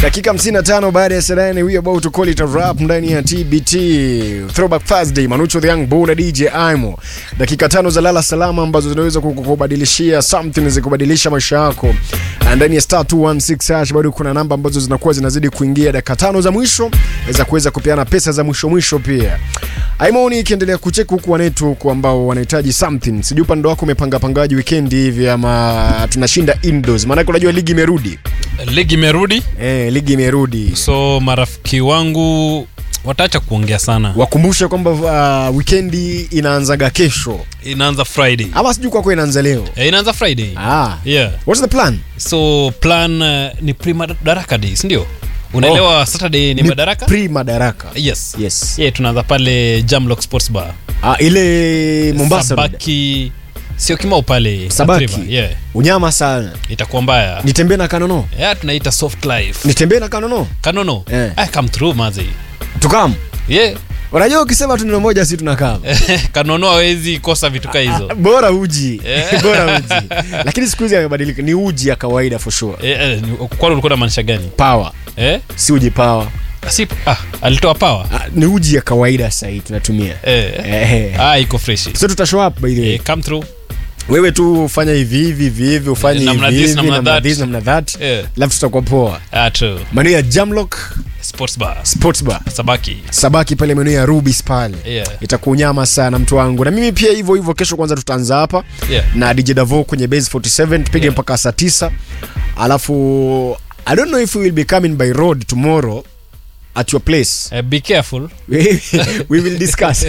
dakika 55 baada ya saa nane we about to call it a rap ndani ya TBT Throwback Thursday Manucho the Young Bull na DJ Aimo dakika tano za lala salama ambazo zinaweza kukubadilishia something zikubadilisha maisha yako Na ndani ya star 216 hash bado kuna namba ambazo zinakuwa zinazidi kuingia dakika tano za mwisho za kuweza kupeana pesa za mwisho mwisho pia Aimoni ikiendelea kucheki huku wanetu huku ambao wanahitaji something sijui upande wako umepanga pangaji weekend hivi ama tunashinda indoors maanake unajua ligi imerudi ligi imerudi Eh, ligi imerudi. so marafiki wangu wataacha kuongea sana Wakumbushe kwamba uh, wikendi inaanzaga kesho inaanza friday ama sijui kwako inaanza leo. Eh, inaanza friday Ah. yeah What's the plan? so plan uh, ni pre madaraka day sindio unaelewa saturday ni, madaraka Pre madaraka. yes Yes. yeah, tunaanza pale jamlock sports bar Ah, ile Mombasa Road. sabaki sio kimau pale Sabaki. South River, yeah Unyama sana. itakuwa mbaya Nitembee na kanono. yeah, tunaita soft life Nitembee na kanono. kanono Eh. I come through mazi Tukam. yeah Unajua ukisema tu neno moja si tunakaa. kanono hawezi kosa vitu ka hizo Bora uji. Eh. Bora uji. Lakini siku hizi amebadilika. Ni uji ya kawaida for sure. eh, eh, kwani ulikuwa na maanisha gani Power. eh? Si uji power. si ah, alitoa power Ah, ni uji ya kawaida sasa hii tunatumia. eh. Eh. ah, iko fresh So tutashow up by the way. eh, come through wewe tu ufanya hivi hivi hivi hivi ufanye Eh, namna hivi this, hivi namna namna that. this namna that Eh. alafu tutakuwa poa ah, true. maeneo ya Jamlock sports bar Sports Bar sabaki Sabaki pale maeneo ya Rubis pale Yeah. itakunyama sana mtu wangu na mimi pia hivyo hivyo kesho kwanza tutaanza hapa Yeah. na DJ Davo kwenye base 47 tupige Yeah. mpaka saa 9 alafu I don't know if we will be coming by road tomorrow at your place eh, be careful we will discuss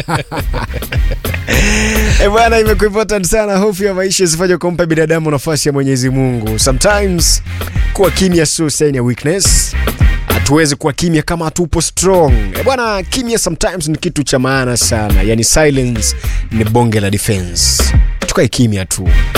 Eh bwana imekuwa important sana hofu ya maisha isifanye kumpa binadamu nafasi ya mwenyezi mungu sometimes kuwa kimya sio sign ya weakness hatuwezi kuwa kimya kama hatupo strong Eh bwana kimya sometimes ni kitu cha maana sana yani silence ni bonge la defense tukae kimya tu